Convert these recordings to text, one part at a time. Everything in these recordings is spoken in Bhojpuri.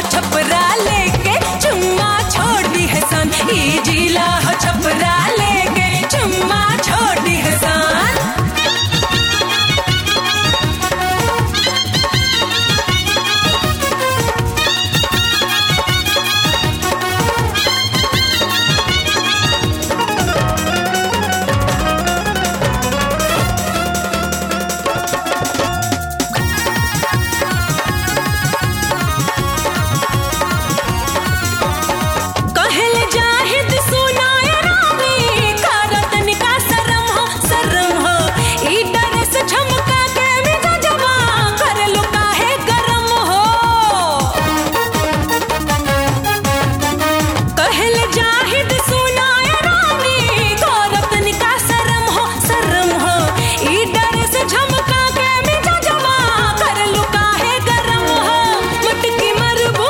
छपरा लेके चुम्मा छोड़ दी है सन ई जिला हो छपरा लेके चुम्मा छोड़ दी है सन कहल जाहिद सुनाए रानी करत निका शरम हो शरम हो ई डरस झमका के मिजा जवा कर लो काहे गरम हो कहल जाहिद सुनाए रानी करत निका शरम हो शरम हो ई डरस झमका के मिजा जवा कर लो काहे गरम हो मटकी मरबू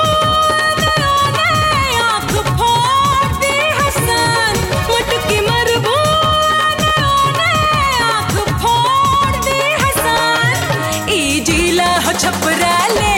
आँख फोड़ दी हसन मुटकी मरबू आँख फोड़ दी हसन ई जिला हो छपरा ले